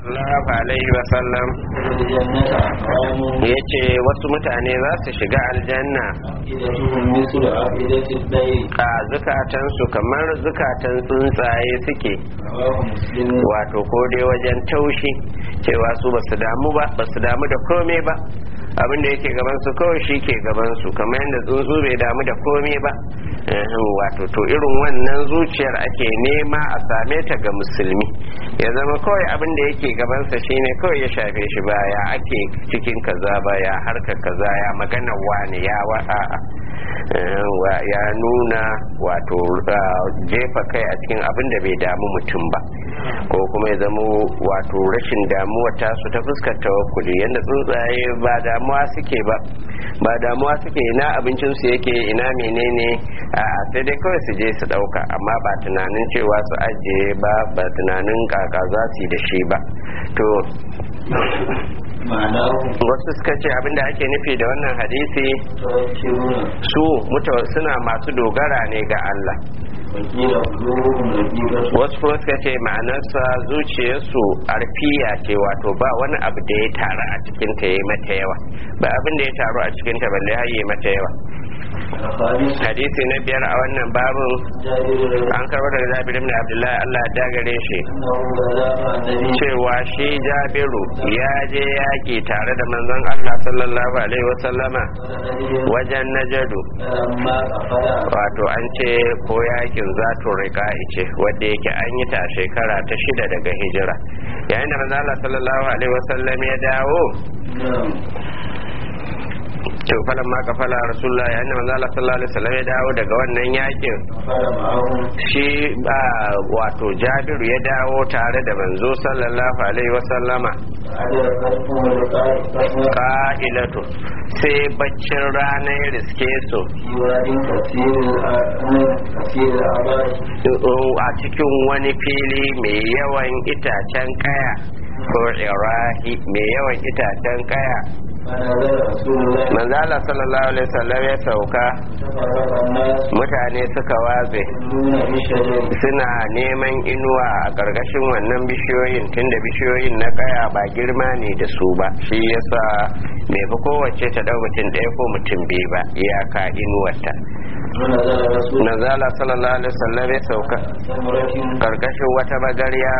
sallallahu alaihi wasallam ya ce wasu mutane za su shiga aljanna a zukatansu kamar zukatan tsuntsaye suke wato ko dai wajen taushi cewa su basu damu ba basu damu da komai ba abin da yake gaban su kawai shi ke gaban su kamar yadda tsuntsu bai damu da komai ba wato to irin wannan zuciyar ake nema a same ta ga musulmi ya zama kawai abin da yake gabansa shine kawai ya shafe shi ba ya ake cikin kaza ba ya harka kaza ya magana wani ya wa'a ya nuna wato jefa kai a cikin abin da bai damu mutum ba ko kuma ya zama wato rashin damuwa tasu ta fuskar tawakkuli yadda tsuntsaye ba damuwa suke ba ba damuwa suke ina abincinsu yake ina menene a sai dai kawai su je su dauka amma ba tunanin cewa su ajiye ba ba tunanin kaka za su yi da shi ba to wasu suka ce abinda ake nufi da wannan hadisi su suna masu dogara ne ga Allah wasu kuma suka ce ma'anarsa zuciyarsu arfiya ce wato ba wani abu da ya taru a cikinta ya yi mata yawa ba abin da ya taru a cikinta balle har yi mata yawa hadisi na biyar a wannan babin an karɓar daga jabir ibn abdullahi allah ya gare shi cewa shi jabiru ya je yaƙi tare da manzon allah sallallahu alaihi wasallama wajen najadu wato an ce ko yakin zato rika ce wadda yake an yi ta shekara ta shida daga hijira yayin da manzon allah sallallahu alaihi wasallam ya dawo to falan ma ka fala rasulullah ya annabi manzo Allah sallallahu alaihi wasallam ya dawo daga wannan yakin shi ba wato Jabiru ya dawo tare da manzo sallallahu alaihi wasallama qa'ilatu sai baccin rana ya riske su a cikin wani fili mai yawan itacen kaya ko irahi mai yawan itacen kaya manzala sallallahu alaihi wasallam ya sauka mutane suka watse suna neman inuwa a ƙarƙashin wannan bishiyoyin tunda bishiyoyin na kaya ba girma ne da su ba shi yasa bai fi kowace ta ɗau mutum ɗaya ko mutum biyu ba iyaka inuwarta nazala sallallahu alaihi wasallam ya sauka karkashin wata magarya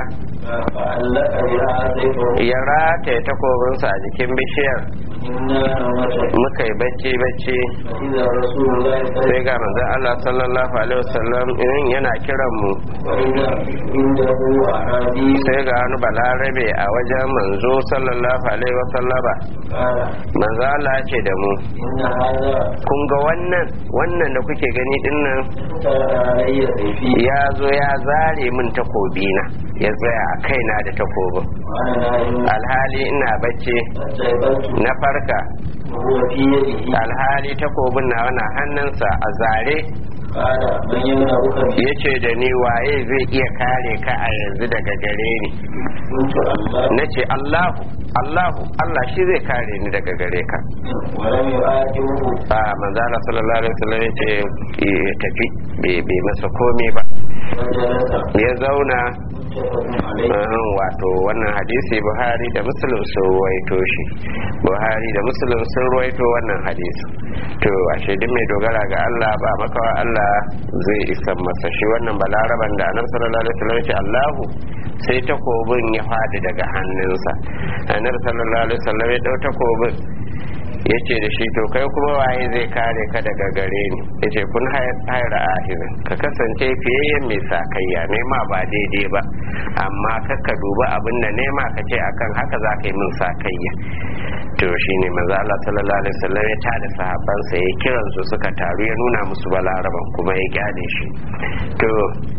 ya rataye takobinsa a jikin bishiyar muka yi bacci bacci sai ga manzon Allah sallallahu alaihi wasallam in yana kiran mu sai ga wani balarabe a wajen manzo sallallahu alaihi wasallama manzo Allah ce da mu kun ga wannan wannan da kuke gani dinnan ya zo ya zare min takobina ya tsaya a kaina da takobin alhali ina bacci na farka alhali takobin na wana hannunsa a zare ya ce da ni waye zai iya kare ka a yanzu daga gare ni na ce allahu allahu allah shi zai kare ni daga gare ka a manzana sallallahu alaihi wasallam ya ce ya tafi bai masa komai ba ya zauna wato wannan hadisi buhari da muslim sun ruwaito shi buhari da muslim sun ruwaito wannan hadisi to ashe duk mai dogara ga Allah ba makawa Allah zai isan masa shi wannan balaraban da annabi sallallahu alaihi wasallam ce Allahu sai takobin ya fadi daga hannunsa annabi sallallahu alaihi wasallam ya dau takobin ya ce da shi to kai kuma waye zai kare ka daga gare ni ya ce kun haira ahirin ka kasance fiyayyen mai sakayya nema ba daidai ba amma kakka duba abin da nema ka ce akan haka za ka yi min sakayya to shi ne maza Allah sallallahu alaihi wasallam ya tada sahabbansa ya kiran su suka taru ya nuna musu balaraban kuma ya kyale shi to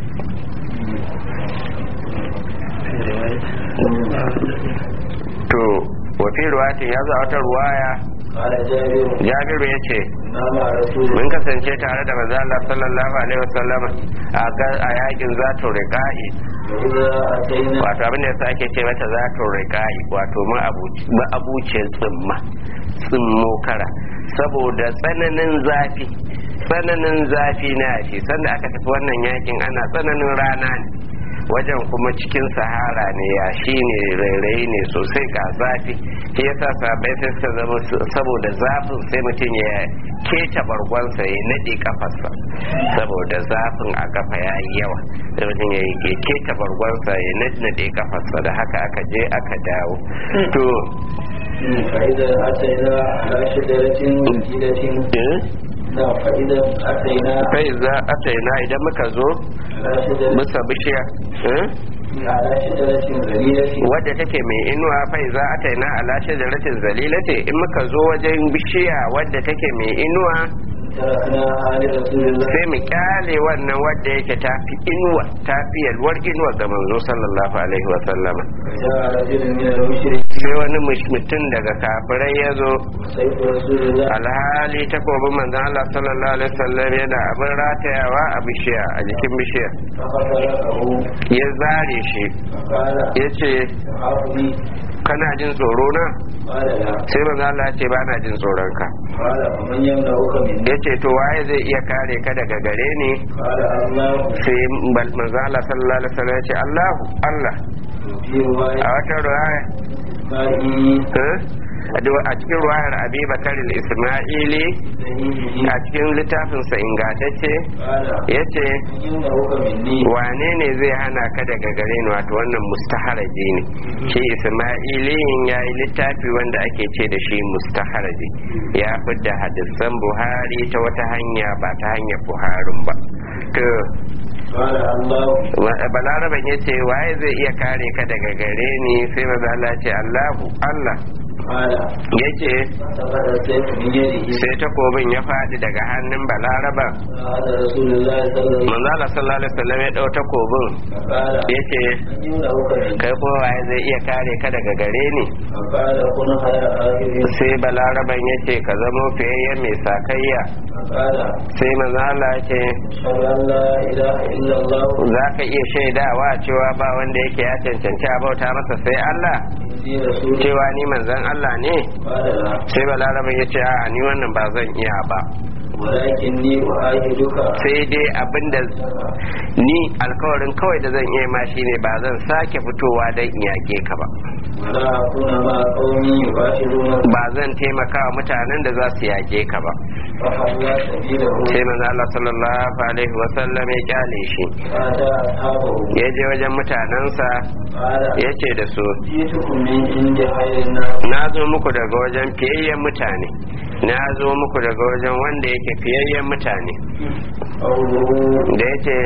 to wafi ruwatin ya zo wata ruwaya jabiru ya ce mun kasance tare da maza Allah sallallahu alaihi wasallam a yakin zato riƙa'i wato abin da yasa ake ce mata zato riƙa'i wato ma'abucin tsimma tsimmo kara saboda tsananin zafi tsananin zafi na yashi sanda aka tafi wannan yakin ana tsananin rana ne wajen kuma cikin sahara ne ya shi ne rairayi ne sosai ga zafi shi yasa sabai sai suka zama saboda zafin sai mutum ya keta bargonsa ya naɗe kafarsa saboda zafin a kafa ya yi yawa sai mutum ya keta bargonsa ya naɗe kafarsa da haka aka je aka dawo to فإذا أتينا على شجرة جديدة na fa'ida ataina kai za ataina idan muka zo ala shajaratin bisa bishiya ala shajaratin zalilatin wadda take mai inuwa fai za a taina ala shajaratin zalilati in muka zo wajen bishiya wadda take mai inuwa tarakna hali rasulillah sai mu kyale wannan wadda yake tafi inuwa tafi yalwar inuwa ga manzo sallallahu alaihi wa sallama ja'a rajulun min al-mushrikin sai wani mush- mutum daga kafirai ya zo sayfu rasulillah alhali takobin manzon Allah sallallahu alaihi wasallam yana abin ratayawa a bishiya a jikin bishiya فقتله ya zare shi فقال ya ce تخافني kana jin tsoro na قال لا sai manzon Allah ya ce ba na jin tsoron ka قال ومن يمنعك مني ya ce to waye zai iya kare ka daga gare ni قال الله sai bal- manzo Allah sallallahu alaihi wasallam ya ce Allahu Allah في رواية a wata ruwaya مائي eh? a du- a cikin ruwayar Abi Bakar al-Isma'ili سيده a cikin littafinsa ingantacce قال yace ومن يمنعك مني wane ne zai hana ka daga gare ni wato wannan mustaharaji ne shi Isma'ili ya yi littafi wanda ake ce da shi mustaharaji ya fidda hadisan Buhari ta wata hanya ba ta hanyar Buharin ba to قال الله balaraban ya ce waye zai iya kare ka daga gare ni sai maza Allah ce Allahu Allah قال ya ce فقد السيف من يده sai takobin ya faɗi daga hannun balaraban هذا رسول الله صلى الله عليه manzo Allah sallallahu alaihi wasallam ya dau takobin وسلم قال ya ce من يمنعك مني kai ko waye zai iya kare ka daga gare ni فقال كن خير آخر sai balaraban ya ce ka zamo fiyayyen mai sakayya فقال sai manzo Allah ya ce أشهد أن لا إله إلا الله za ka iya shaidawa cewa ba wanda yake ya cancanci a bauta masa sai Allah إني رسول cewa ni manzon Allah ne قال لا sai balaraban ya ce a ni wannan ba zan iya ba ولكني أعاهدك sai dai abinda ni alkawarin kawai da zan iya ma shine ba zan sake fitowa don in yake ka ba ولا أكون مع قومي يقاتلون ba zan taimaka wa mutanen da za su yake ka ba فحلى سبيله sai manzo Allah sallallahu alaihi wa sallam ya kyale shi فأتى أصحابه ya je wajen mutanensa قال ya ce da su جئتكم من عند خير الناس na zo muku daga wajen fiyayyen mutane na zo muku daga wajen wanda yake fiyayyen mutane قوله da ya ce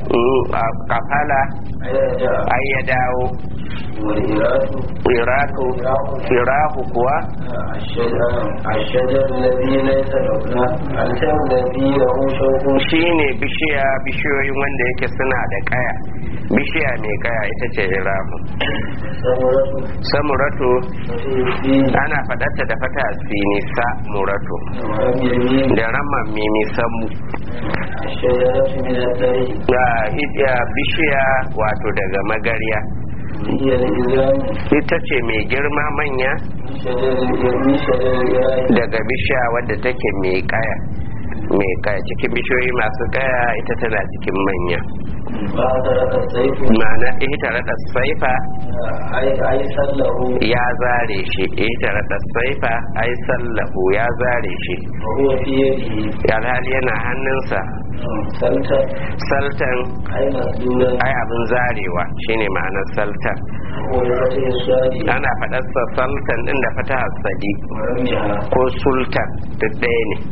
kafala أين جاء ai ya dawo والإراث iratu irahu kuwa الشجر الشجر الذي ليس له الشجر الذي له شوك shine bishiya bishiyoyin wanda yake suna da kaya bishiya mai kaya ita ce irahu ثمرة samuratu فيه ana faɗarta da fata sini sa muratu ولم يمين da ramman mimi samu الشجرة من الثري ga hidiya bishiya wato daga magarya هي الإزام ita ce mai girma manya من شجر من شجر الإرائي daga bishiya wadda take mai kaya mai kaya cikin bishiyoyi masu kaya ita tana cikin manya فأدرك السيف ma'ana ita rada saifa أي أي سله ya zare shi ita rada saifa ai sallahu ya zare shi وهو في يده alhali yana hannunsa سلتا saltan أي مسلولا ai abin zarewa shine ma'anar saltan وهو بفتح الصاد ana faɗarsa saltan din da fata sadi ورميها ko sultan duk ɗaya ne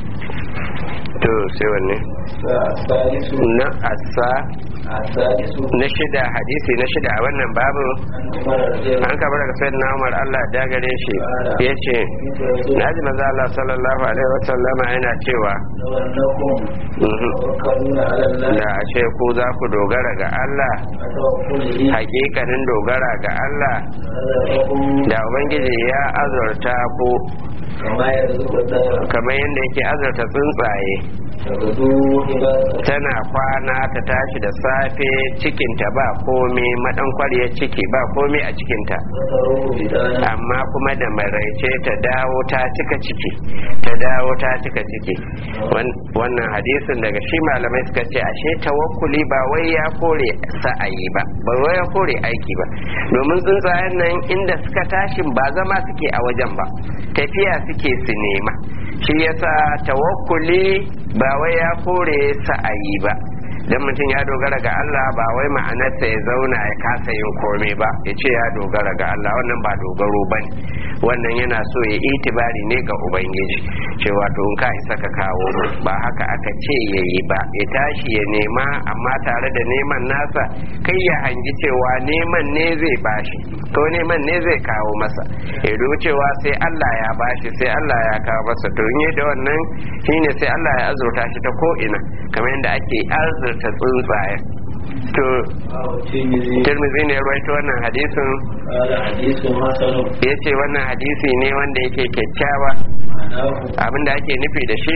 to sai wanne فالثالث na asa السادس na shida hadisi na shida a wannan babu عن عمر رضي الله an kaba daga sayyidina Umar Allah ya gare shi yace na ji manzo Allah sallallahu alaihi wasallam yana cewa لو أنكم mhm, توكلون على الله da a ce ku za ku dogara ga Allah فتوكله hakikanin dogara ga Allah رزقكم da ubangiji ya azurta ku كما يرزق الطير kamar yadda yake azurta tsuntsaye tana kwana ta tashi da safe cikinta ba komai maɗankwariyar ciki ba komai a cikinta amma kuma da maraice ta dawo ta cika ciki ta dawo ta cika ciki wannan hadisin daga shi malamai suka ce ashe tawakkuli ba wai ya kore sa'ayi ba ba wai ya kore aiki ba domin tsuntsayen nan inda suka tashin ba zama suke a wajen ba tafiya suke su nema shi yasa tawakkuli ba wai ya kore sa'ayi ba dan mutum ya dogara ga Allah ba wai ma'anarsa ya zauna ya kasa yin komai ba ya ce ya dogara ga Allah wannan ba dogaro ba ne wannan yana so ya itibari ne ga ubangiji cewa to in ka isa ka kawo mu ba haka aka ce ya yi ba ya tashi ya nema amma tare da neman nasa kai ya hangi cewa neman ne zai bashi ko neman ne zai kawo masa ya dubi cewa sai Allah ya bashi sai Allah ya kawo masa to in da wannan shine sai Allah ya azurta shi ta ko ina kamar yadda ake azurta tsuntsaye to tirmidhi ne rawaito wannan hadisin ya ce wannan hadisi ne wanda yake kyakkyawa abinda ake nufi da shi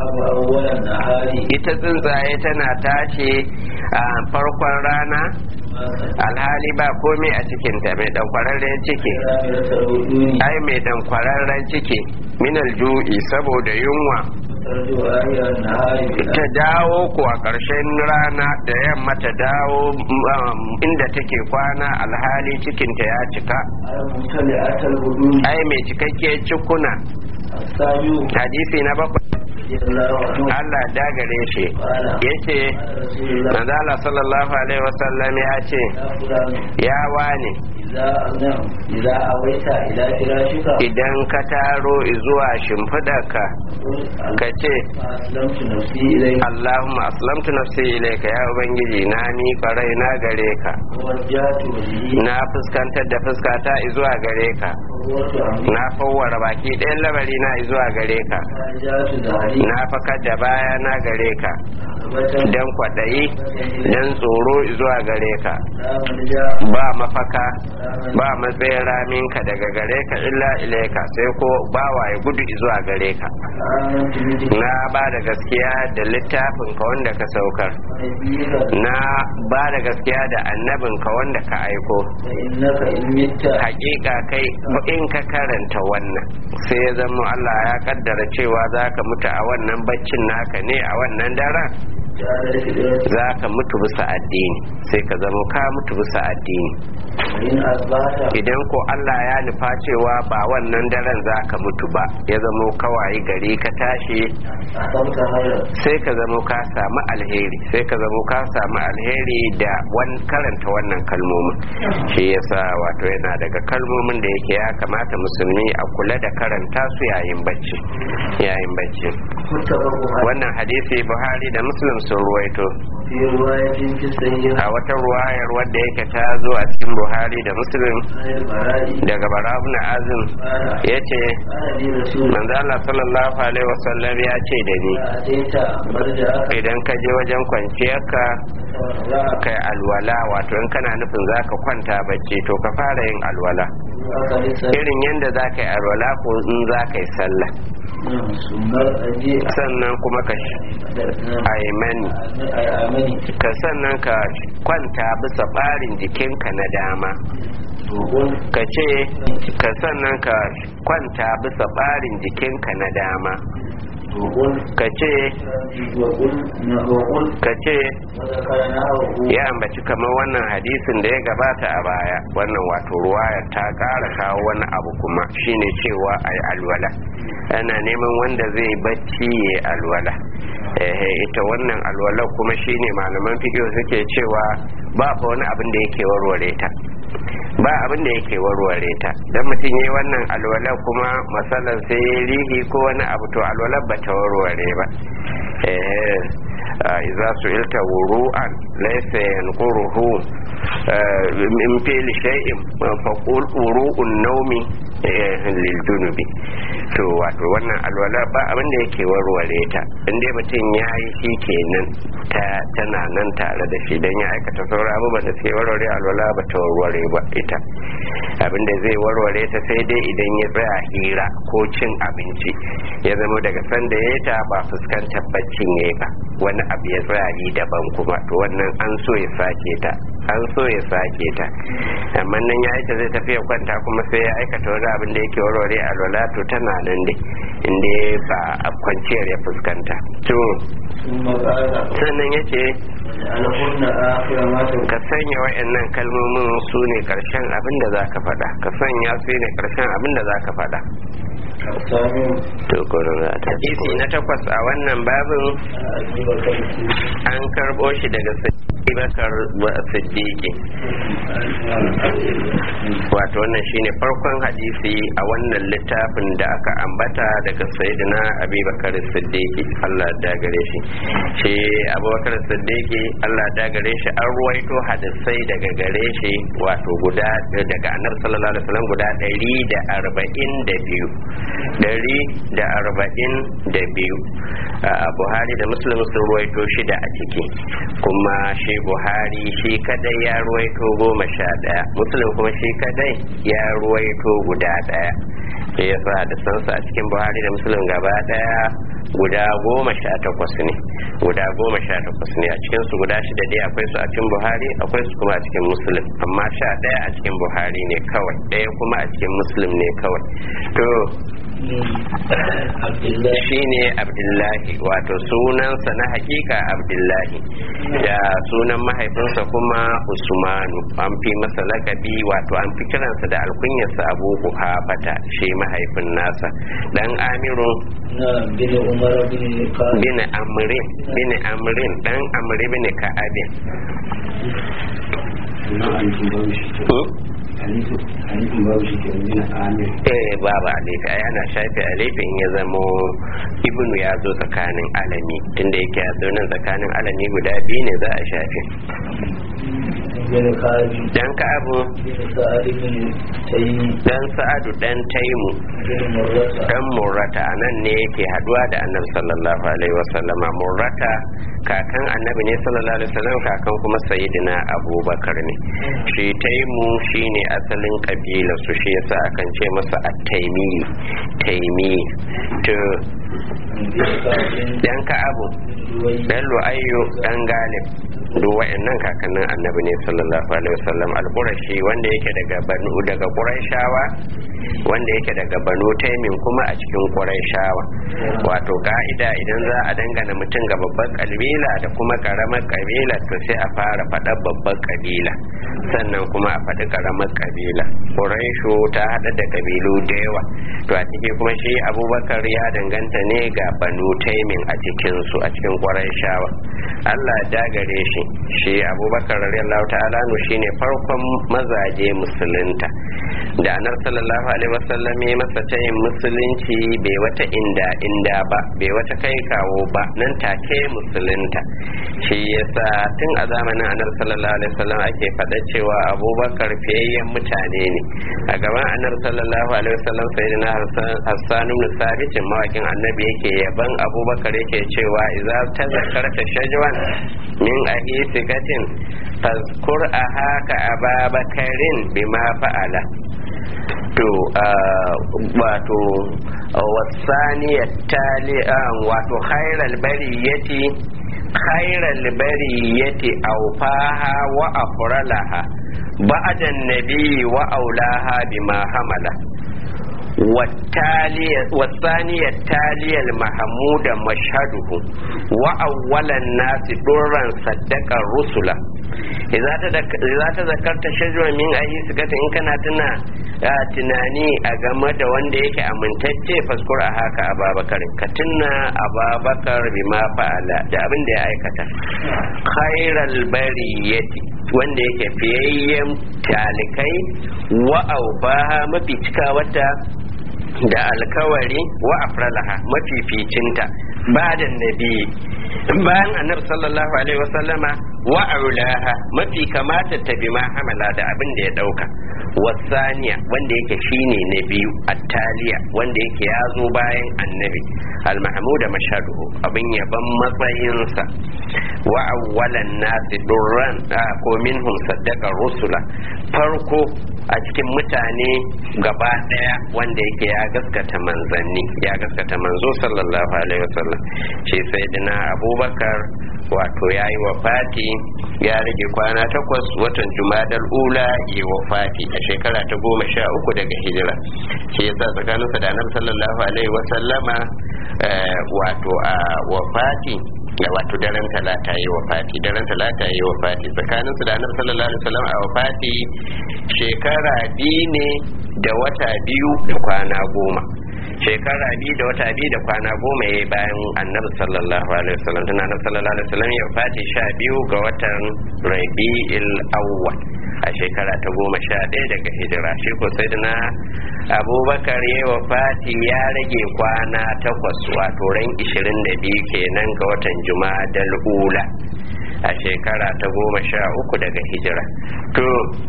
ita tsuntsaye tana tashi a farkon rana alhali ba komai a cikinta mai dankwararren ciki ai mai dankwararren ciki minal ju'i saboda yunwa ta dawo ko a ƙarshen rana da yamma ta dawo inda take kwana alhali cikinta ya cika ai mai cikakke cikuna hadisi na bakwai Allah dagare shi ya ce manzala sallallahu alaihi wasallam ya ce ya wane idan ka taro zuwa shimfidarka ka ce Allahumma aslamtu nafsi ilaika ya ubangiji na ni farai na gare ka na fuskantar da fuskata zuwa gare ka na fawwara baki ɗayan lamari na zuwa gare ka na fakar da baya na gare ka don kwaɗayi don tsoro zuwa gare ka ba mafaka ba matsayin raminka daga gare ka illa ilaika sai ko bawa ya gudu zuwa gare ka na ba da gaskiya da littafin ka wanda ka saukar na ba da gaskiya da annabin ka wanda ka aiko hakika kai in ka karanta wannan sai ya zama Allah ya kaddara cewa za ka mutu a wannan baccin naka ne a wannan daren za ka mutu bisa addini sai ka zama ka mutu bisa addini idan ko Allah ya nufa cewa ba wannan daren za ka mutu ba ya zama kawai gari ka tashi sai ka zama ka samu alheri sai ka zama ka samu alheri da karanta wannan kalmomin shi yasa wato yana daga kalmomin da yake ya kamata musulmi a kula da karanta su yayin bacci yayin bacci wannan hadisi buhari da muslim sun ruwaito a wata ruwayar wadda yake ta zo a cikin buhari da muslim daga barabu na azim ya ce manzala sallallahu alaihi wasallam ya ce da ni idan ka je wajen kwanciyarka kai alwala wato in kana nufin za ka kwanta bacci to ka fara yin alwala irin yadda za ka yi alwala ko in za ka yi sallah sannan kuma ka aimani ka sannan ka kwanta bisa ɓarin jikinka na dama ka ce ka sannan ka kwanta bisa ɓarin jikinka na dama ka ce ka ce ya ambaci kamar wannan hadisin da ya gabata a baya wannan wato ruwaya ta ƙara kawo wani abu kuma shine cewa a yi alwala ana neman wanda zai bacci ya alwala ita wannan alwala kuma shine malaman fiƙo suke cewa ba fa wani abin da yake warware ta ba abin da yake warware ta don mutum yi wannan alwala kuma matsalar sai ya rihi ko wani abu to alwala ba ta warware ba iza su ilta wuru'an laisa yanquruhu in fili shay'in faqul uru'un naumi lil junubi to wato wannan alwala ba abin da yake warware ta inda mutum ya yi shi kenan ta tana nan tare da shi dan ya aikata sauran abubuwan da suke warware alwala ba ta warware ba ita abin da zai warware ta sai dai idan ya tsaya hira ko cin abinci ya zama daga sanda ya ta ba fuskantar baccin ya ba wani abu ya tsaya yi daban kuma to wannan an so ya sake ta an so ya sake ta amma nan ya aika zai tafiya kwanta kuma sai ya aikata wani abin da yake warware alwala to tana nan dai inda ba a kwanciyar ya fuskanta to sannan ya ce ka sanya wa'annan kalmomin su ne karshen abin da za ka faɗa ka sanya su ne karshen abin da za ka faɗa to hadisi na takwas a wannan babin an karɓo shi daga bakar siddiqi wato wannan shine farkon hadisi a wannan littafin da aka ambata daga sayyidina abubakar siddiqi Allah da gare shi shi abubakar siddiqi Allah da gare shi an ruwaito hadisai daga gare shi wato guda daga annabi sallallahu alaihi wasallam guda 142 142 Buhari da Muslim sun ruwaito shida a ciki kuma shi buhari shi kadai ya ruwaito goma sha daya muslim kuma shi kadai ya ruwaito guda daya da ya sa da sansa a cikin buhari da muslim gaba daya guda goma sha takwas ne guda goma sha takwas ne a cikin su guda shida dai akwai su a cikin buhari akwai su kuma a cikin muslim amma sha daya a cikin buhari ne kawai daya kuma a cikin muslim ne kawai to shi ne abdullahi wato sunansa na hakika abdullahi da sunan mahaifinsa kuma usmanu an fi masa lakabi wato an fi kiransa da alkunyarsa abu hafata shi mahaifin nasa dan amiru bin amrin bin amrin dan amri bin ka'abin eh babu alifi ai ana shafe alifi in ya zamo ibnu ya zo tsakanin alami tunda yake ya zo nan tsakanin alami guda biyu ne za a shafe dan ka'abu dan sa'adu dan taimu dan murrata nan ne yake haduwa da annabi sallallahu alaihi wasallama murrata kakan annabi ne sallallahu alaihi wasallam kakan kuma sayyidina abubakar ne shi taimu shine asalin kabila su shi yasa akan ce masa at-taimi taimi to dan ka'abu dan lu'ayyu dan galib duk wa'annan kakannin annabi ne sallallahu alaihi wasallam al-qurashi wanda yake daga banu daga quraishawa wanda yake daga banu taimin kuma a cikin quraishawa wato ka'ida idan za a dangana mutum ga babbar kabila da kuma karamar kabila to sai a fara faɗar babbar kabila sannan kuma a faɗi karamar kabila quraishu ta hada da kabilu da yawa to a ciki kuma shi abubakar ya danganta ne ga banu taimin a cikin su a cikin quraishawa Allah ya dagare shi shi abubakar radiyallahu ta'ala nu shine farkon mazaje musulunta da anar sallallahu alaihi wasallam ya masa tayin musulunci bai wata inda inda ba bai wata kai kawo ba nan take musulunta shi yasa tun a zamanin anar sallallahu alaihi wasallam ake faɗa cewa abubakar fiyayyen mutane ne a gaban anar sallallahu alaihi wasallam sayyidina hassan ibn sabit mawakin annabi yake yaban abubakar yake cewa idza tazakarta shajwan min ahisikatin fazkur ahaka ababakarin bima fa'ala to wato wasaniyar tali wato khairal bariyati khairal bariyati awfaha wa afralaha ba'da nabi wa aulaha bima hamala والثانية التالية المحمود مشهده وأول الناس درا صدق الرسل إذا تذكرت شجرا من أي سكة إن كان تنا tunani a game da wanda yake amintacce faskur a haka ababakar ka tuna ababakar bima fa'ala da abin da ya aikata khairal bariyati wanda yake fiyayyen talikai wa aufaha mafi cika wata da alkawari wa afralaha mafificinta ba da nabi bayan annabi sallallahu alaihi wasallama wa aulaha mafi kamata ta bi ma hamala da abin da ya dauka wasaniya wanda yake shine na biyu attaliya wanda yake ya zo bayan annabi al-mahmuda mashaduhu abin yaban matsayinsa wa awwalan nasi durran ko minhum saddaqa rusula farko a cikin mutane gaba daya wanda yake ya gaskata manzanni ya gaskata manzo sallallahu alaihi wasallam shi sayyidina abubakar wato ya yi wafati ya rage kwana takwas watan jumadal ula yi wafati a shekara ta goma sha uku daga hijira shi yasa tsakaninsa da annabi sallallahu alaihi wasallama wato a wafati da wato daren talata yi wafati daren talata yi wafati tsakanin su da annabi sallallahu alaihi wasallam a wafati shekara biyu ne da wata biyu da kwana goma shekara biyu da wata biyu da kwana goma ya bayan annabi sallallahu alaihi wasallam tun annabi sallallahu alaihi wasallam ya wafati sha biyu ga watan rabi'il awwal a shekara ta goma sha ɗaya daga hijira shi ko sai na abubakar ya wafati ya rage kwana takwas wato ran 22 kenan ga watan jumadal ula a shekara ta goma sha uku daga hijira to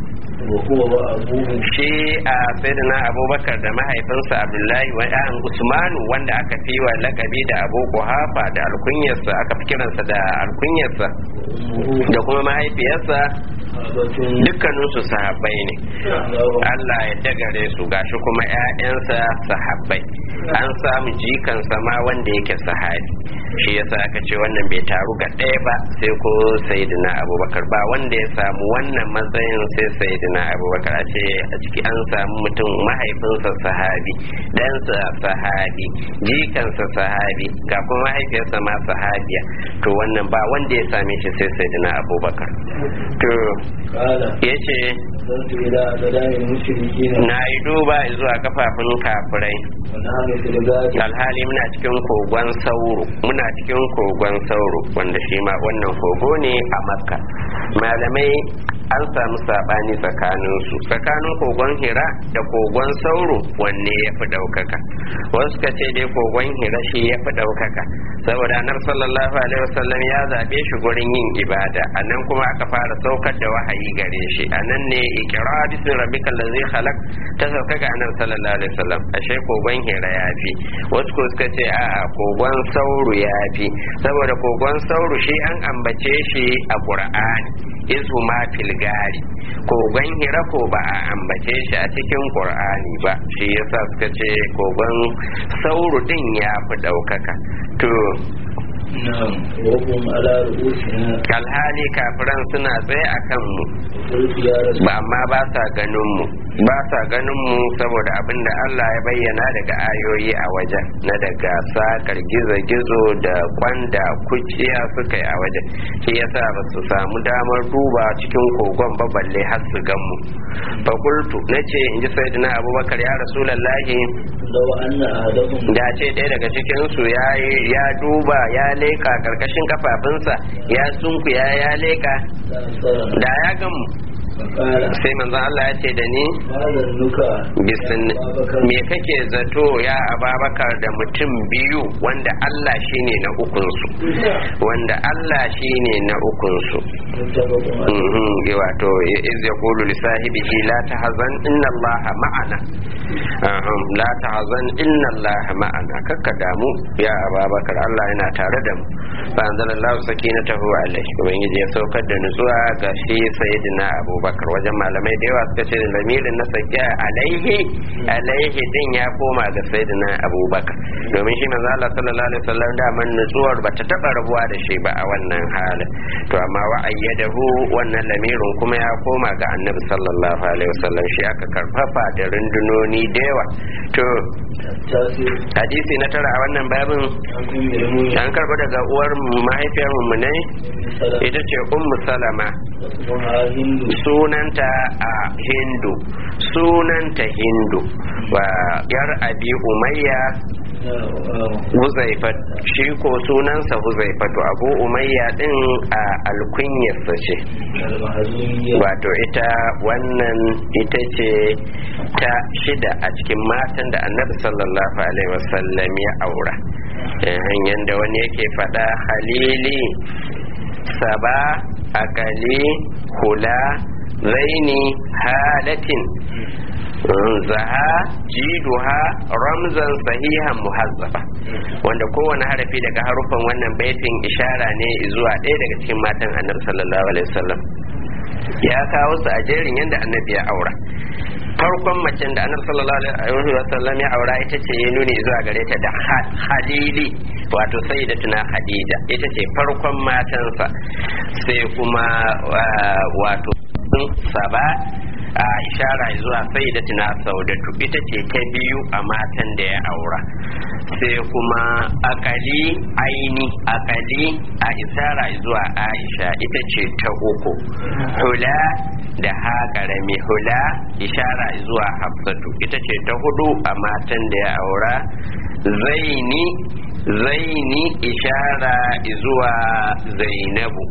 shi a sayyidina abubakar da mahaifinsa abdullahi wa ɗan usmanu wanda aka fi wa lakabi da abu kuhafa da alkunyarsa aka fi kiransa da alkunyarsa da kuma mahaifiyarsa dukkaninsu sahabbai ne Allah ya dagare su gashi kuma 'ya'yansa sahabbai an samu jikansa ma wanda yake sahabi shi yasa aka ce wannan bai taru ga ɗaya ba sai ko sayidina abubakar ba wanda ya samu wannan matsayin sai sayidina abubakar a ce a ciki an samu mutum mahaifinsa sahabi ɗansa sahabi jikansa sahabi ga kuma mahaifiyarsa ma sahabiya to wannan ba wanda ya same shi sai sayidina abubakar to ya ce na yi duba zuwa kafafun kafirai alhali muna cikin kogon sauro muna cikin kogon sauro wanda shi ma wannan kogo ne a makka malamai an samu sabani tsakanin su tsakanin kogon hira da kogon sauro wanne ya fi ɗaukaka wasu ka ce dai kogon hira shi ya fi ɗaukaka saboda anar sallallahu alaihi wasallam ya zaɓe shi gurin yin ibada a nan kuma aka fara saukar da wahayi gare shi a nan ne ikira bismi rabbika allazi khalaq ta sauka ga anar sallallahu alaihi wasallam ashe kogon hira ya fi wasu ko suka ce a'a kogon sauro ya fi saboda kogon sauro shi an ambace shi a qur'ani izu ma filgari kogon hira ko ba a ambace shi a cikin qur'ani ba shi yasa suka ce kogon sauro din ya fi ɗaukaka to alhali kafiran suna tsaye a kanmu ba amma ba sa ganin mu ba sa ganin mu saboda abin da Allah ya bayyana daga ayoyi a wajen na daga sakar gizo-gizo da kwanda kuciya suka yi a wajen shi yasa ba su samu damar duba cikin kogon ba balle har su gan mu fakultu na ce in ji sayyidina abubakar ya rasulallahi da ce ɗaya daga cikinsu ya duba ya leka karkashin kafafunsa ya sunku ya ya leka da ya gamu sai manzo Allah ya ce da ni bisin me kake zato ya ababakar da mutum biyu wanda Allah shine na ukunsu wanda Allah shine na ukunsu wato iz yaqulu li sahibihi la tahzan inna Allah ma'ana la tahzan inna Allah ma'ana kakka damu ya ababakar Allah yana tare da mu fa anzalallahu sakinatahu alaihi ubangiji ya saukar da nutsuwa ga shi sayyidina abubakar wajen malamai da yawa suka ce lamirin na sakiya alaihi alaihi din ya koma ga sayyidina abubakar domin shi manzo Allah sallallahu alaihi wasallam da man nutsuwar bata taba rabuwa da shi ba a wannan halin to amma wa ayyadahu wannan lamirin kuma ya koma ga annabi sallallahu alaihi wasallam shi aka karfafa da rundunoni da yawa to hadisi na tara a wannan babin an karba daga uwar mahaifiyar mummunai ita ce ummu salama sunanta a hindu sunanta hindu wa yar abi umayya huzaifat shi ko sunansa huzaifatu abu umayya din a alkunyarsa ce wato ita wannan ita ce ta shida a cikin matan da annabi sallallahu alaihi wasallam ya aura hanyar da wani yake faɗa halili saba akali hula zaini halatin zaha jiduha ramzan sahihan muhazzafa wanda kowane harafi daga harufan wannan baitin ishara ne zuwa ɗaya daga cikin matan annabi sallallahu alaihi wasallam ya kawo su a jerin yadda annabi ya aura farkon macen da annabi sallallahu alaihi wasallam ya aura ita ce ya nuni zuwa gare ta da halili wato sayyidatuna hadija ita ce farkon matansa sai kuma wato saba a ishara zuwa sayyidatuna saudatu ita ce ta biyu a matan da ya aura sai kuma akali aini akali a ishara zuwa aisha ita ce ta uku hula da ha karami hula ishara zuwa hafsatu ita ce ta hudu a matan da ya aura zaini zaini ishara zuwa zainabu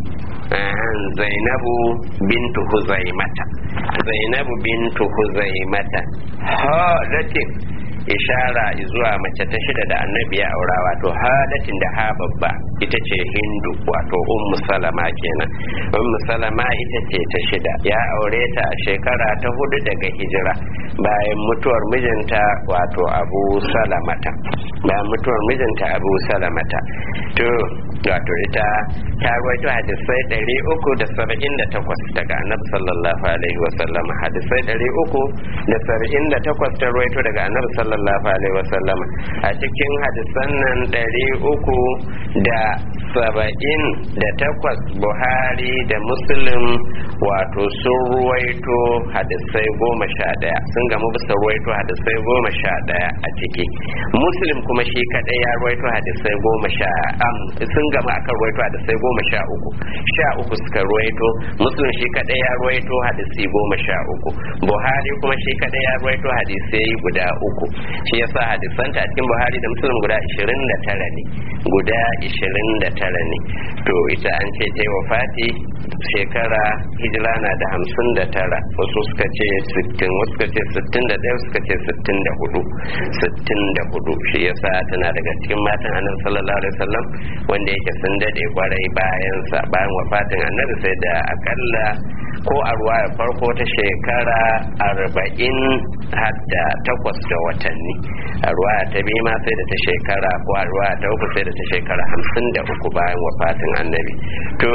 zainabu bintu huzaimata zainabu bintu huzaimata halatin ishara zuwa mace ta shida da annabi ya aura wato halatin da ha babba ita ce hindu wato ummu salama kenan ummu salama ita ce ta shida ya aure ta a shekara ta hudu daga hijira bayan mutuwar mijinta wato abu salamata bayan mutuwar mijinta abu salamata to wato ita ta rawaito hadisai ɗari uku da saba'in da takwas daga annabi sallallahu alaihi wasallam hadisai ɗari uku da saba'in da takwas ta rawaito daga annabi sallallahu alaihi wasallam a cikin hadisan nan ɗari uku da saba'in da takwas buhari da muslim wato sun ruwaito hadisai goma sha ɗaya sun gamu bisa ruwaito hadisai goma sha ɗaya a ciki muslim kuma shi kaɗai ya ruwaito hadisai goma sha sun gama akan ruwaito hadisai goma sha uku sha uku suka ruwaito muslim shi kaɗai ya ruwaito hadisai goma sha uku buhari kuma shi kaɗai ya ruwaito hadisai guda uku shi yasa hadisanta a cikin buhari da muslim guda ishirin da tara ne guda ishirin da tara ne to ita an ce ta yi wafati shekara hijira na da hamsin da tara wasu suka ce sittin wasu suka ce sittin da ɗaya suka ce sittin da hudu sittin da hudu shi yasa tana daga cikin matan annabi sallallahu alaihi wasallam wanda yake sun dade kwarai bayan sa bayan wafatin annabi sai da akalla ko a ruwa farko ta shekara arba'in hadda takwas da watanni a ruwa ta biyu ma sai da ta shekara ko a ruwa ta uku sai da ta shekara hamsin da uku bayan wafatin annabi to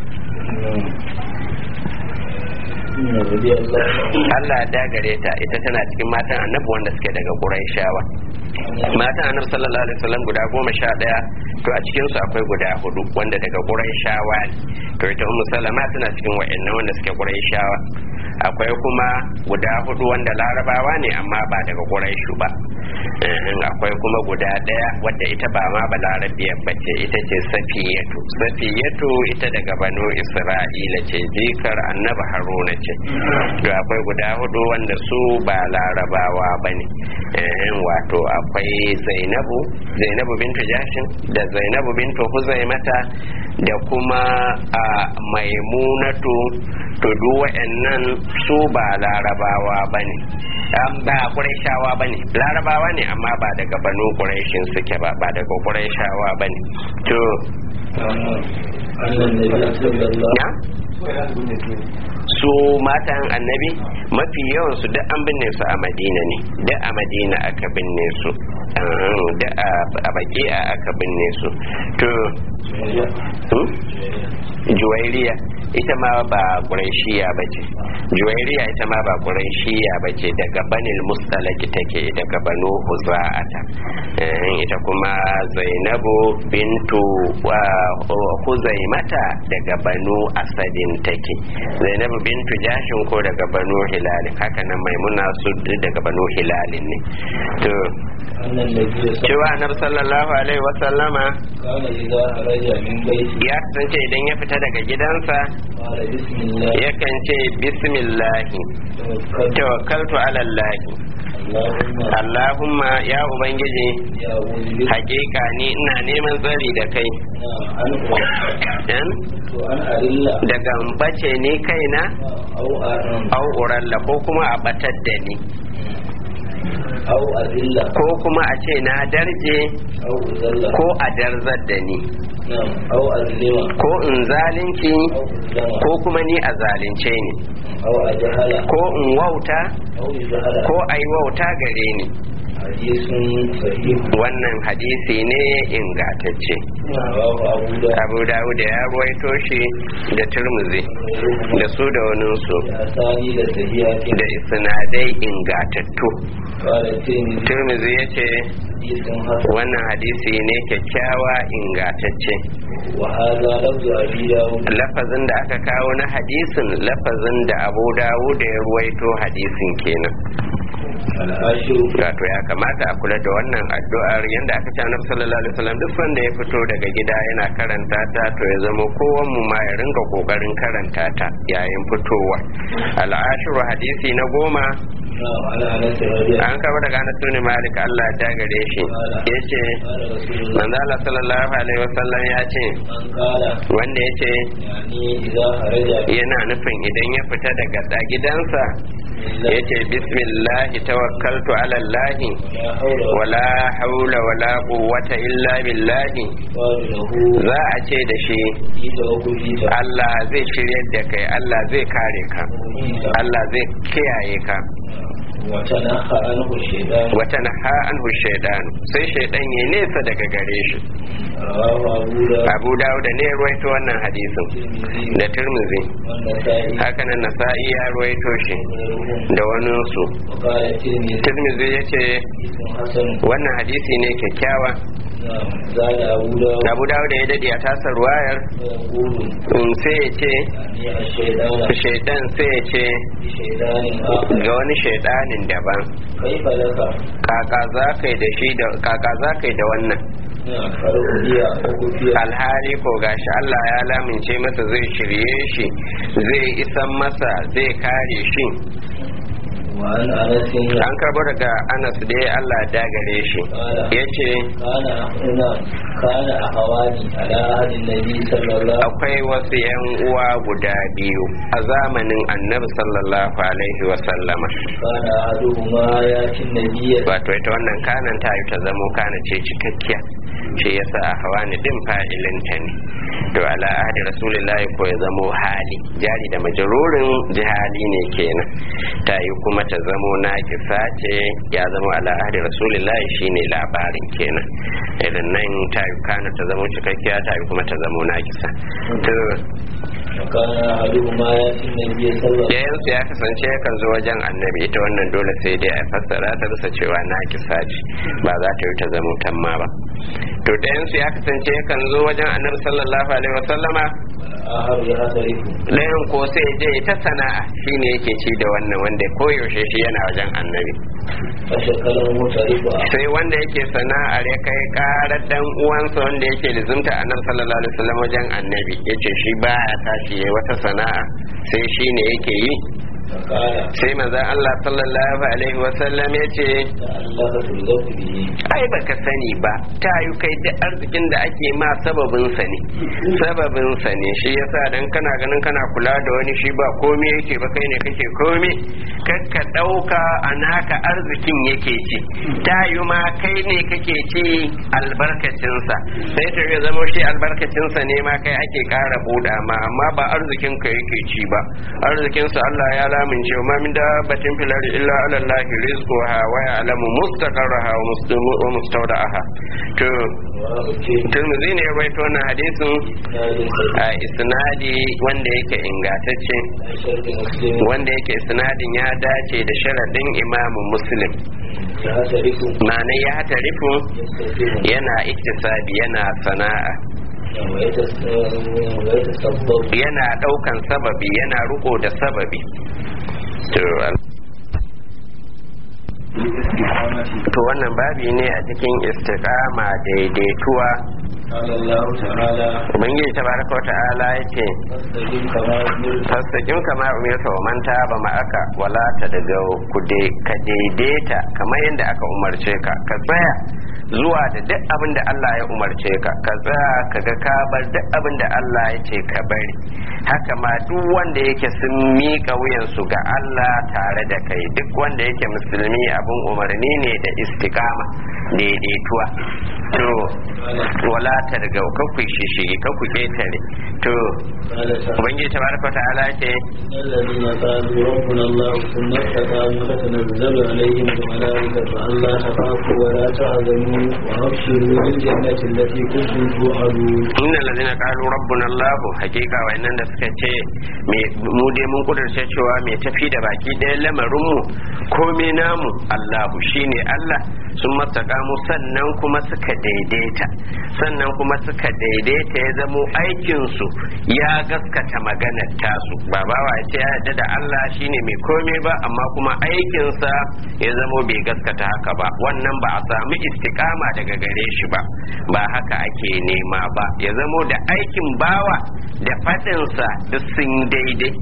Allah ya dagare ta ita tana cikin matan annabi wanda suke daga Qurayshawa matan annabi sallallahu alaihi wasallam guda goma sha daya to a cikin su akwai guda hudu wanda daga Qurayshawa ne to ita Ummu Salama tana cikin wa'annan wanda suke Qurayshawa akwai kuma guda hudu wanda larabawa ne amma ba daga Qurayshu ba akwai kuma guda daya wadda ita ba ma ba larabiyar bace ita ce safiyatu safiyatu ita daga banu isra'ila ce jikar annabi haruna ce to akwai guda hudu wanda su ba larabawa ba ne wato akwai zainabu zainabu bintu jashin da zainabu bintu huzaimata da kuma a maimunatu to duk wa'annan su ba larabawa ba ne ba ƙuraishawa ba ne larabawa ne amma ba daga banu ƙuraishin suke ba ba daga ƙuraishawa ba ne to su matan annabi mafi yawan su duk an binne su a madina ne duk a madina aka binne su da a baki aka binne su to juwairiya ita ma ba ƙuraishiya ba ce juwairiya ita ma ba ƙuraishiya ba ce daga banil mustalaki take daga banu huza'ata ita kuma zainabu bintu huzaimata daga banu asadin take zainabu bintu jashin ko daga banu hilalin haka nan maimuna su daga banu hilalin ne to cewa annabi sallallahu alaihi wasallama ya kasance idan ya fita daga gidansa yakan ce bismillahi tawakkaltu ala allahi Allahumma ya Ubangiji hakika ni ina neman tsari da kai daga bace ni kaina au uralla ko kuma a batar da ni أو أذلة ko kuma a ce na darje أو أذلة ko a darzar da ni نعم أو أظلم ko in zalunci أو أظلم ko kuma ni a zalunce ni أو أجهل ko in wauta أو يجهل ko a yi wauta gare ni حديث صحيح wannan hadisi ne ingatacce رواه أبو داود abu dawud ya ruwaito shi da turmuzi da su da waninsu بأسانيد صحيحة da isnadai ingatattu قال الترمذي turmuzi ya ce حديث حسن wannan hadisi ne kyakkyawa ingatacce وهذا لفظ أبي داود lafazin da aka kawo na hadisin lafazin da abu dawud ya ruwaito hadisin kenan العاشر wato ya kamata a kula da wannan addu'ar yadda aka ce annabi sallallahu alaihi wasallam duk sanda ya fito daga gida yana karanta ta to ya zama kowan mu ma ya ringa kokarin karanta ta yayin fitowa al'ashiru hadisi na goma نعم على أنس رضي الله an kaba daga Anas bin Malik Allah ya gare shi yace قال رسول الله manzo Allah sallallahu alaihi wasallam ya ce من قال wanda yace يعني إذا خرج yana nufin idan ya fita daga da gidansa yace bismillahi tawakkaltu ala Allah ولا حول ولا wala haula wala quwwata illa billahi قال له za a ce da shi في توكلي Allah zai shiryar da kai Allah zai kare ka Allah zai kiyaye ka وتنحى عنه الشيطان wata naha anhu shaidan sai shaidan ya nesa daga gare shi رواه أبو داود Abu Dawud ne ya ruwaito wannan hadisin والترمذي da Tirmidhi والنسائي haka nan Nasa'i ya ruwaito shi وغيرهم da waninsu وقال الترمذي Tirmidhi ya ce حديث حسن wannan hadisi ne kyakkyawa نعم زاد أبو داود Abu Dawud ya dade a tasar ruwayar ويقول in sai ya ce يعني الشيطان shaidan sai ya ce بشيطان آخر ga wani shaidanin daban كيف لك kaka za ka yi da shi da kaka za ka yi da wannan نعم فرؤيا وكفي alhali ko gashi Allah ya lamince masa zai shirye shi zai isan masa zai kare shi وعن أنس an karbo daga Anas dai Allah ya dagare shi yace كان هنا كان أخواني على عهد النبي صلى الله عليه akwai wasu yan uwa guda biyu a zamanin Annabi sallallahu alaihi wa sallama كان أحدهما يأتي النبي wato ita wannan kanan ta yi ta zamo kana ce cikakkiya shi yasa a hawani din fa'ilinta ne to ala ahdi rasulillahi ko ya zamo hali jari da majarurin jihali ne kenan ta yi kuma ta zamo nakisa ce ya zamo ala ahdi rasulillahi shine labarin kenan idan nan ta yi kana ta zamo cikakkiya ta yi kuma ta zamo nakisa to وكان أحدهما يأتي النبي صلى الله عليه yayansu ya kasance yakan zo wajen annabi ita wannan dole sai dai a fassara ta bisa cewa na kisa ce ba za ta yi ta zama tamma ba to ɗayansu ya kasance yakan zo wajen annabi sallallahu alaihi wasallama والآخر يعترف ɗayan ko sai je ta sana'a shine yake ci da wannan wanda koyaushe shi yana wajen annabi فشكل المعترف sai wanda yake sana'ar ya kai karar dan uwansa wanda yake lizumta annabi sallallahu alaihi wasallam wajen annabi yace shi baya tashi yayi wata sana'a sai shine yake yi فقال sai manzon Allah sallallahu alaihi wasallam yace لعلك ترزق به ai baka sani ba ta yi kai duk arzikin da ake ma sababin sa ne sababin sa ne shi yasa dan kana ganin kana kula da wani shi ba komai yake ba kai ne kake komai kakka dauka a naka arzikin yake ci ta yi ma kai ne kake ci albarkacin sa sai ta ya zama shi albarkacin sa ne ma kai ake kara buɗa ma amma ba arzikin ka yake ci ba arzikin sa Allah ya lamince ma min dabbatin fil ardi illa ala Allah rizquha wa ya'lamu mustaqarraha wa mustamu- wa mustawda'aha to Tirmidhi ne ya rawaito wannan hadisin a isnadi wanda yake ingantacce wanda yake isnadin ya dace da sharadin imamu muslim ma'ana ya hatarifu yana iktisabi yana sana'a yana daukan sababi yana riko da sababi to to wannan babi ne a cikin istiqama daidaituwa ubangiji tabaraka wa ta'ala yace fastaqim kama umirta wa man taba ma'aka wala ta daga ku ka daidaita kamar yadda aka umarce ka ka tsaya zuwa da duk abin da Allah ya umarce ka ka tsaya ka ga ka bar duk abin da Allah ya ce ka bari haka ma duk wanda yake sun miƙa wuyansu ga Allah tare da kai duk wanda yake musulmi abin umarni ne da istiqama daidaituwa to wala targau ka ku shishigi ka ku ketare to ubangiji tabaraka ta'ala ce الذين قالوا ربنا الله ثم استقاموا تتنزل عليهم الملائكة ألا تخافوا ولا تحزنوا وأبشروا بالجنة التي كنتم توعدون inna allazina qalu rabbuna allah hakika wayannan da suka ce mu dai mun kudurce cewa mai tafi da baki ɗaya lamarin mu komai namu allahu shine allah sun mastakamu sannan kuma suka daidaita sannan kuma suka daidaita ya zamo aikinsu ya gaskata maganar tasu ba bawa ya ce ya yarda da Allah shine mai komai ba amma kuma aikinsa ya zamo bai gaskata haka ba wannan ba a samu istikama daga gare shi ba ba haka ake nema ba ya zamo da aikin bawa da faɗinsa duk sun daidai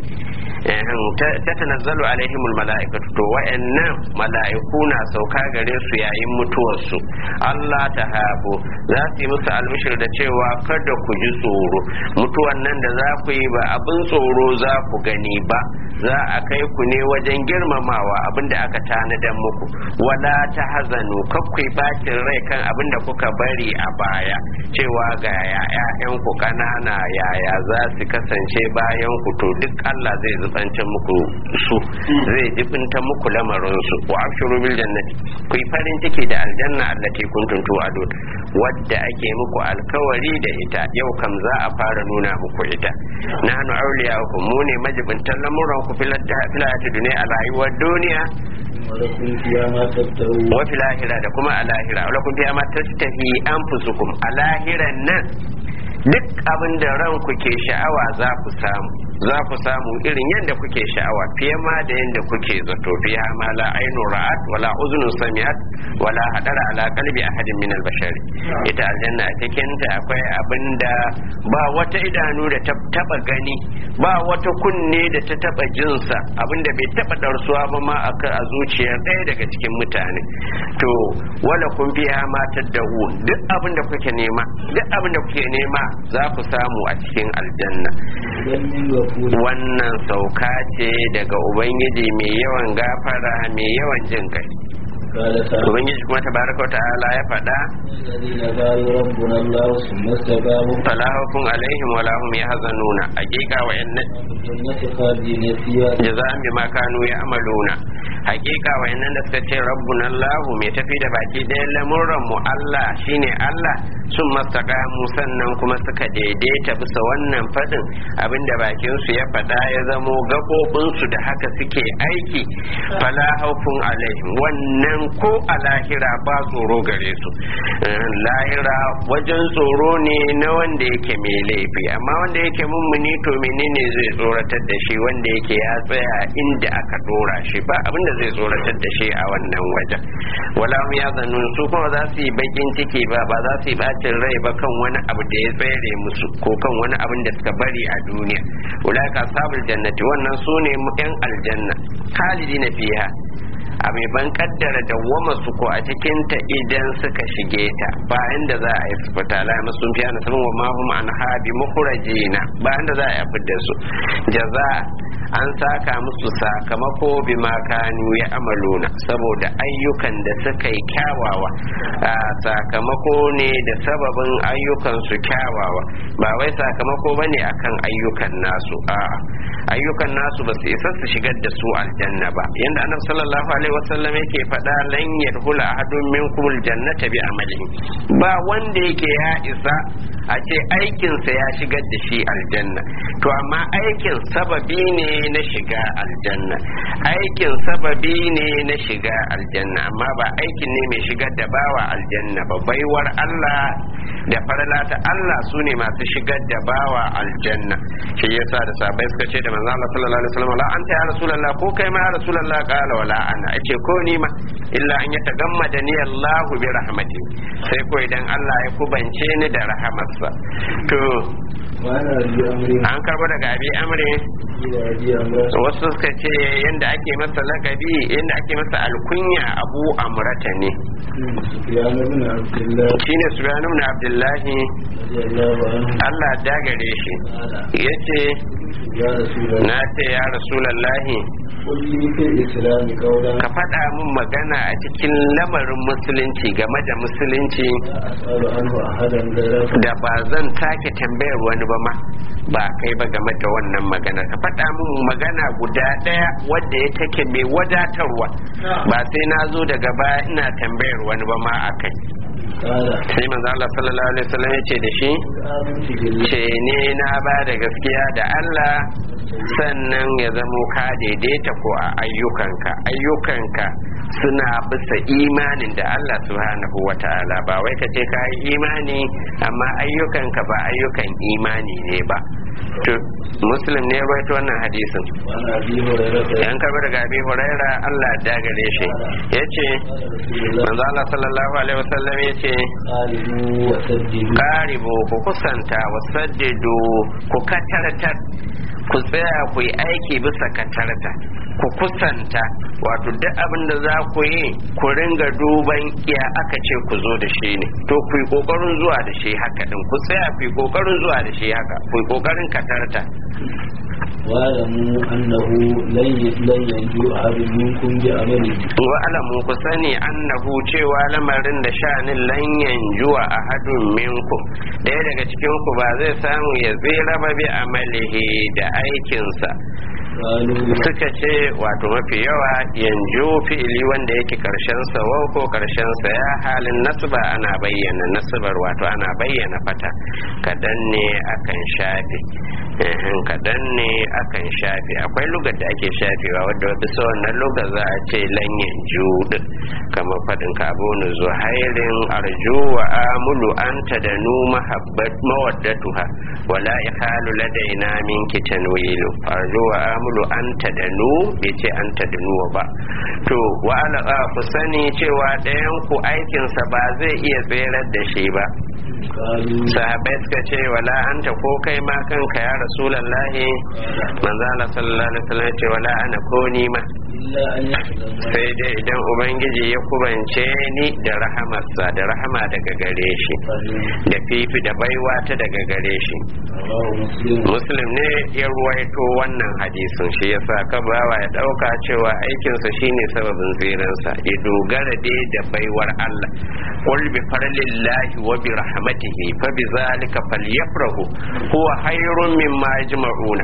ta tanazzalu alaihimul mala'ikatu to wa'annan mala'iku na sauka gare su yayin mutuwarsu Allah ta habo za su yi musu almishir da cewa kada ku ji tsoro mutuwan nan da za ku yi ba abin tsoro za ku gani ba za a kai ku ne wajen girmamawa abin da aka tanadan muku wala ta hazanu kakwai bacin rai kan abin da kuka bari a baya cewa ga ya'yan ku kanana yaya za su kasance bayan ku to duk Allah zai zubancin muku su zai jibinta muku lamarin su wa abshuru bil jannati ku yi farin ciki da aljanna allati kuntum tu'adun wadda ake muku alkawari da ita yau kam za a fara nuna muku ita nahnu awliya'ukum mu ne majibintan lamuran ku fil hayati dunya a rayuwar duniya ولكم فيها ما تبتغون wa fil akhirah da kuma a lahira wa lakum fiha ma tastahi anfusukum a lahiran nan duk abin da ranku ke sha'awa za ku samu za ku samu irin yadda kuke sha'awa fiye ma da yadda kuke zato fiye ma la ainu ra'at wala uzunun sami'at wala hadara ala qalbi ahadin min al ita aljanna a cikin ta akwai abin da ba wata idanu da ta taba gani ba wata kunne da ta taba jinsa abin da bai taba darsuwa ba ma aka a zuciyar ɗaya daga cikin mutane to wala kun fiha ma tad'u duk abin da kuke nema duk abin da kuke nema za ku samu a cikin aljanna wannan sauka ce daga ubangiji mai yawan gafara mai yawan jin kai ubangiji kuma tabaraka ta'ala ya faɗa الذين قالوا ربنا الله ثم استقاموا fala hukun alaihim wala hum yahzanuna haqiqa wa inna الجنة خالدين فيها jaza'an bima kanu ya'maluna haqiqa wa inna da suka ce rabbuna allah mai tafi da baki ɗayan lamuran mu allah shine allah sun mastaqamu sannan kuma suka daidaita bisa wannan fadin abinda bakin su ya faɗa ya zamo gabobin su da haka suke aiki fala haufun alaihim wannan ko a lahira ba tsoro gare su Eh, lahira wajen tsoro ne na wanda yake mai laifi amma wanda yake mummuni to menene zai tsoratar da shi wanda yake ya tsaya inda aka dora shi ba abinda zai tsoratar da shi a wannan wajen wala hum ya zanun su kuma za su yi bakin ciki ba ba za su yi bacin rai ba kan wani abu da ya tsere musu ko kan wani abin da suka bari a duniya ulaka sabul jannati wannan su ne yan aljanna khalidina fiha a mai ban kaddara dawwama su ko a cikin ta idan suka shige ta bayan da za a yi su fita la masu fiya na sanin wa mahum an habi mukhrajina bayan da za a yi fidda su jaza an saka musu sakamako bima kanu ya amaluna saboda ayyukan da suka yi kyawawa a sakamako ne da sababin ayyukan su kyawawa ba wai sakamako bane akan ayyukan nasu a'a ayyukan nasu ba su isa su shigar da su aljanna ba yanda annabi sallallahu alaihi wasallam yake faɗa lan yadkhula ahadun minkum aljannata bi amalihi ba wanda yake ya isa a ce aikinsa ya shigar da shi aljanna to amma aikin sababi ne na shiga aljanna aikin sababi ne na shiga aljanna amma ba aikin ne mai shigar da bawa aljanna ba baiwar Allah da farala ta Allah su ne masu shigar da bawa aljanna shi yasa da sabai suka ce da manzo Allah sallallahu alaihi wasallam la anta ya rasulullah ko kai ma ya rasulullah qala wala ana ce ko ni ma illa an yatagamma da ni Allah bi rahmati sai ko idan Allah ya kubance ni da rahamarsa to وأنا أبي أمري an karbo daga abi amri إلى أبي أمري wasu suka ce yadda ake masa lakabi yadda ake masa alkunya abu amrata ne سفيان بن عبد الله shine subhanahu ibn abdullahi رضي الله عنه Allah dagare shi قال yace يا رسول الله na ce ya rasulallahi قل لي في الإسلام قولا ka faɗa min magana a cikin lamarin musulunci game da musulunci لا أسأل عنه أحدا غيرك da ba zan take tambayar wani ba ma ba kai ba game da wannan magana ka faɗa min magana guda ɗaya wadda ya take mai wadatarwa ba sai na zo daga baya ina tambayar wani ba ma a kai قال sai manzo Allah sallallahu alaihi wasallam ya ce da shi آمنت بالله ce ne na ba da gaskiya da Allah sannan ya zamo ka daidaita ko a ayyukanka ayyukanka suna bisa imanin da Allah subhanahu wa ta'ala ba wai ka ce ka yi imani amma ayyukanka ba ayyukan imani ne ba to muslim ne rawaito wannan hadisin وعن أبي هريرة yan karbi daga abi huraira Allah ya gare shi yace قال رسول الله manzo Allah sallallahu alaihi wasallam yace قالوا وسددوا karibu ku kusanta wa saddidu ku katartar ku tsaya ku yi aiki bisa katarta ku kusanta wato duk abin da za ku yi ku ringa duban iya aka ce ku zo da shi ne to ku yi kokarin zuwa da shi haka din ku tsaya ku yi kokarin zuwa da shi haka ku yi kokarin katarta واعلموا أنه لن لن ينجو أحد منكم بعمله wa alamu ku sani annahu cewa lamarin da sha'anin lanyan juwa a hadun minkum ɗaya daga cikin ku ba zai samu ya tsira ba bi amalihi da aikinsa قالوا suka ce wato mafi yawa yanzu fi'ili wanda yake karshen sa wau ko karshen sa ya halin nasba ana bayyana nasbar wato ana bayyana fata kadan ne akan shafe ehin kadan ne akan shafe akwai lugar da ake shafewa wadda bisa wannan lugar za a ce lan yanzu din kamar fadin ka abu nu zuhairin arju wa amulu anta da nu mahabbat mawaddatuha wala ikhalu ladaina minki tanwilu arju wa amulu anta da nu bai ce anta da nuwa ba to wa ala ku sani cewa ɗayan ku aikinsa ba zai iya tserar da shi ba قالوا sahabai suka ce wala anta ko kai ma kanka ya rasulallahi manzo Allah sallallahu alaihi wasallam ya ce wala ana ko ni ma إلا أن يحزن sai dai idan ubangiji ya kubance ni da rahamarsa da rahama daga gare shi da fifi da baiwa ta daga gare shi رواه مسلم muslim ne ya ruwaito wannan hadisin shi yasa ka bawa ya dauka cewa aikinsa shine sababin tsiransa ya dogara dai da baiwar Allah qul bi fadlillahi wa bi rahmatihi fa bi zalika falyafrahu huwa khairun mimma yajma'una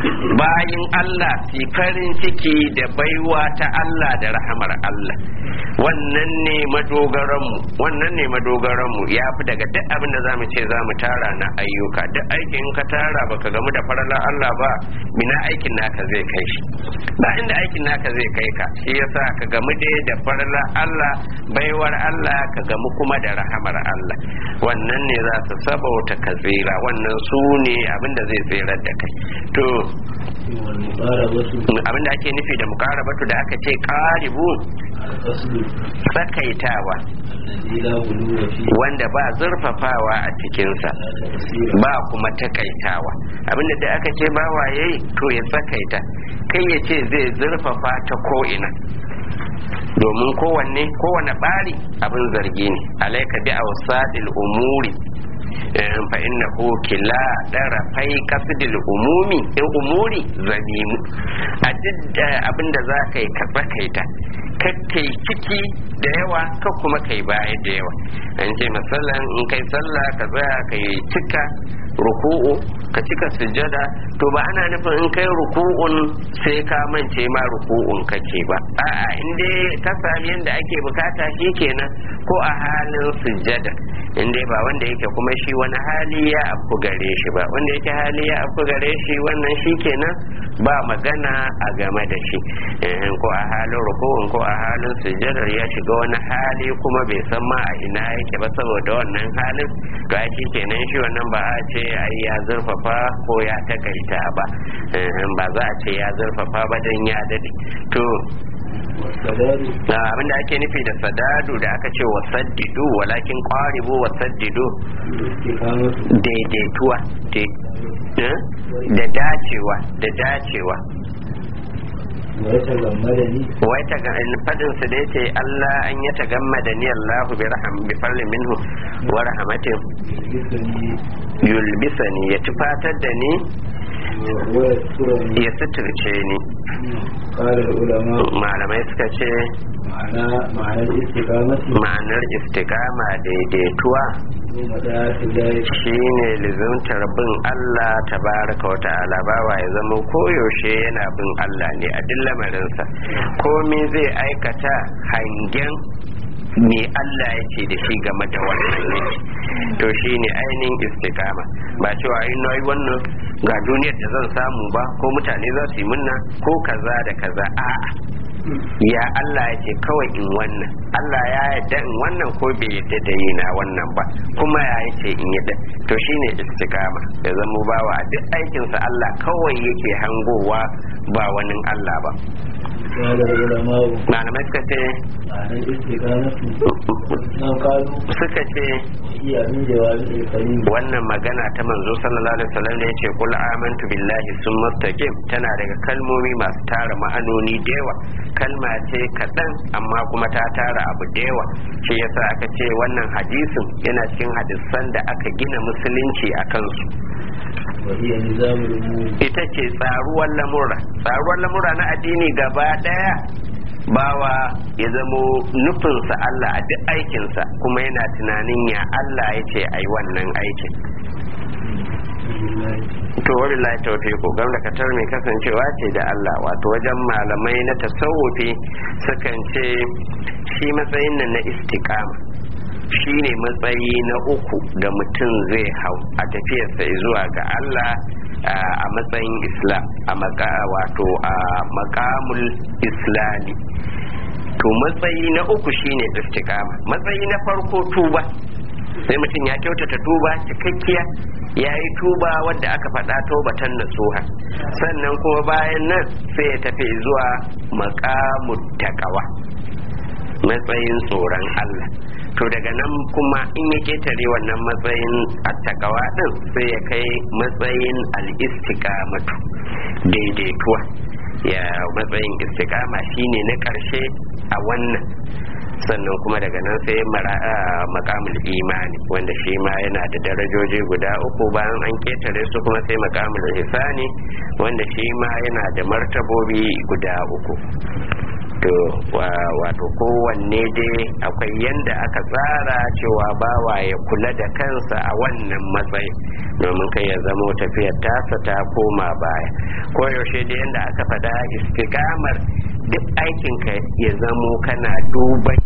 bayin Allah fi farin ciki da baiwa ta Allah da rahamar Allah wannan ne madogaranmu wannan ne madogaranmu ya fi daga duk abin da zamu ce zamu tara na ayyuka duk aikin ka tara baka gamu da faralar Allah ba mina aikin naka zai kai shi ba inda aikin naka zai kai ka shi yasa ka gamu dai da faralar Allah baiwar Allah ka gamu kuma da rahamar Allah wannan ne za su sabauta ka tsira wannan su ne abin da zai tsirar da kai to والمقاربة abin da ake nufi da mukarabatu da aka ce karibu القصد tsakaitawa الذي لا غلو فيه wanda ba zurfafawa a cikinsa ولا تقصير ba kuma takaitawa abinda da aka ce ba waye to ya tsakaita kai ya ce zai zurfafa ta ko'ina domin kowanne kowane bari abin zargi ne alaika bi awsadil umuri eh, fa innahu kila darafai qasdil umumi in umuri zamimu a duk da abin da za ka yi ka tsakaita kakkai ciki da yawa ka kuma kai baya da yawa an ce masallan in kai sallah ka tsaya ka yi cika ruku'u ka cika sujjada to ba ana nufin in kai ruku'un sai ka mance ma ruku'un kake ba a'a in dai ka sami yadda ake bukata shi kenan ko a halin sujjada in dai ba wanda yake kuma shi wani hali ya afku gare shi ba wanda yake hali ya afku gare shi wannan shi kenan ba magana a game da shi Eh, ko a halin ruku'un ko a halin sujjadar ya shiga wani hali kuma bai san ma a ina yake ba saboda wannan halin to ai shi kenan shi wannan ba a ce ai ya zurfafa ko ya takaita ba Eh, ba za a ce ya zurfafa ba dan ya dade to والسداد abinda ake nufi da sadadu da aka ce wa saddidu walakin qaribu wa saddidu الاستقامة daidaituwa de- eh? da dacewa da dacewa ويتغمدني wai ta ga fadin su da yace Allah an ya tagammada ni Allahu bi raham bi fadlin minhu wa rahmatin يلبسني yulbisani ya tufatar da ni ويسترني ya suturce ni قال العلماء malamai suka ce معنى معنى الاستقامة ma'anar istiqama daidaituwa ومدى ذلك shine lizimtar bin Allah tabaraka wa ta'ala bawa ya zama koyaushe yana bin Allah ne a duk lamarinsa komai zai aikata hangen me Allah ya ce da shi game da wannan yake to shine ainihin istiqama ba cewa in nayi wannan ga duniyar da zan samu ba ko mutane za su yi munna ko kaza da kaza a'a ya Allah ya ce kawai in wannan Allah ya yarda in wannan ko bai yarda da yi na wannan ba kuma ya ce in yarda to shine istiqama ya zama bawa a duk aikinsa Allah kawai yake hangowa ba wani Allah ba قال العلماء malamai suka ce معنى الاستقامة نعم قالوا suka ce هي من جوامع الكلم wannan magana ta manzo sallallahu alaihi wasallam ne yace kul amantu billahi summa istaqim tana daga kalmomi masu tara ma'anoni da yawa kalma ce kaɗan amma kuma ta tara abu da yawa shi yasa aka ce wannan hadisin yana cikin hadisan da aka gina musulunci a kansu وهي نظام الأمور ita ce tsaruwar lamura tsaruwar lamura na addini gaba daya bawa ya zamo nufinsa Allah a duk aikinsa kuma yana tunanin ya Allah ya ce a yi wannan aikin to wabillahi tawfiqu gam da katar mai kasancewa ce da Allah wato wajen malamai na tasawufi sukan ce shi matsayin nan na istiqama shi ne matsayi na uku da mutum zai hau a tafiyarsa zuwa ga Allah a matsayin islam a maka wato a makamul islami to matsayi na uku shine istiqama matsayi na farko tuba sai mutum ya kyautata tuba cikakkiya ya yi tuba wadda aka faɗa taubatan nasuha sannan kuma bayan nan sai ya tafi zuwa makamut takawa matsayin tsoron Allah to daga nan kuma in ya ketare wannan matsayin attakawa din sai ya kai matsayin al'istikamatu daidaituwa ya matsayin istikama shine na ƙarshe a wannan sannan kuma daga nan sai makamul imani wanda shi ma yana da darajoji guda uku bayan an ketare su kuma sai makamul hisani wanda shi ma yana da martabobi guda uku to wato kowanne dai akwai yanda aka tsara cewa bawa ya kula da kansa a wannan matsayin domin kai ya zamo tafiyar tasa ta koma baya ko yaushe da yanda aka faɗa istikamar duk aikinka ya zamo kana duban